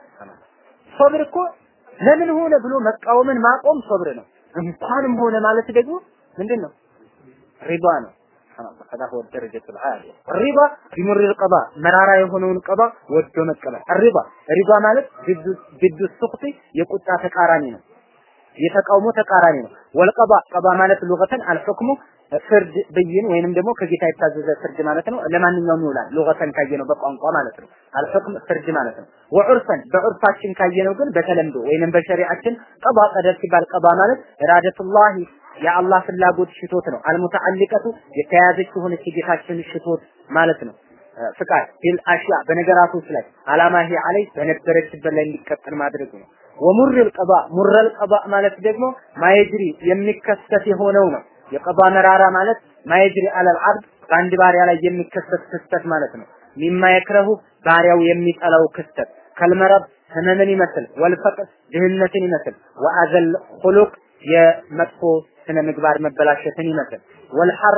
ሶብር እኮ ለምን ሆነ ብሎ መቃወምን ማቆም ሶብር ነው። እንኳንም ሆነ ማለት ደግሞ ምንድን ነው? ሪባ ነው። هذا هو الدرجة العالية الرضا بمر القضاء መራራ የሆነውን ቀባ ወዶ መቀበል الرضا ሪባ ማለት ضد السخط የቁጣ ተቃራኒ ነው። የተቃውሞ ተቃራኒ ነው። ወልቀባ ቀባ ማለት ሉገተን አልሁክሙ ፍርድ ብይን ወይንም ደግሞ ከጌታ የታዘዘ ፍርድ ማለት ነው። ለማንኛውም ይውላል። ሉገተን ካየነው በቋንቋ ማለት ነው። አልሁክም ፍርድ ማለት ነው። ወዑርፈን በዑርፋችን ካየነው ግን በተለምዶ ወይንም በሸሪዓችን ቀባ ቀደር ሲባል ቀባ ማለት ኢራደቱላሂ የአላህ ፍላጎት ሽቶት ነው። አልሙተዓሊቀቱ የተያዘች የሆነች የጌታችን ሽቶት ማለት ነው። ፍቃድ ቢል አሽያ በነገራቶች ላይ አላማ ይሄ አለይ በነበረችበት ላይ እንዲቀጥል ማድረጉ ነው። ወሙርል ቀባ ሙረል ቀባ ማለት ደግሞ ማየጅሪ የሚከሰት የሆነው ነው። የቀባ መራራ ማለት ማየጅሪ አለል አብድ በአንድ ባሪያ ላይ የሚከሰት ክስተት ማለት ነው። ሚማ የክረሁ ባሪያው የሚጠላው ክስተት ከልመረብ ህመምን ይመስል ወልፈቅር ድህነትን ይመስል ወአዘል ሁሉቅ የመጥፎ ስነ ምግባር መበላሸትን ይመስል ወልሐር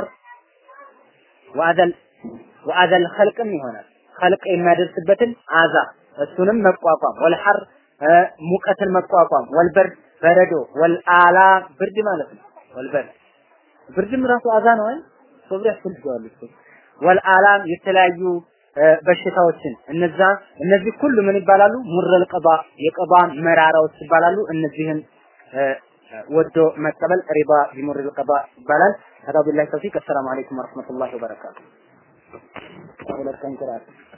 ወአዘል ወአዘል ኸልቅም ይሆናል ኸልቅ የሚያደርስበትን አዛ እሱንም መቋቋም ወልሐር ሙቀትን መቋቋም ወልበርድ በረዶ ወልአላ ብርድ ማለት ነው ወልበርድ ብርድም ራሱ አዛ ነው አይደል ሶብር ያስፈልገዋል እሱ ወልአላም የተለያዩ በሽታዎችን እነዛ እነዚህ ሁሉ ምን ይባላሉ ሙረል ቀባ የቀባ መራራዎች ይባላሉ እነዚህን ወዶ መቀበል ሪባ ቢሙሪል ቀባ ይባላል هذا بالله التوفيق السلام عليكم ورحمة الله وبركاته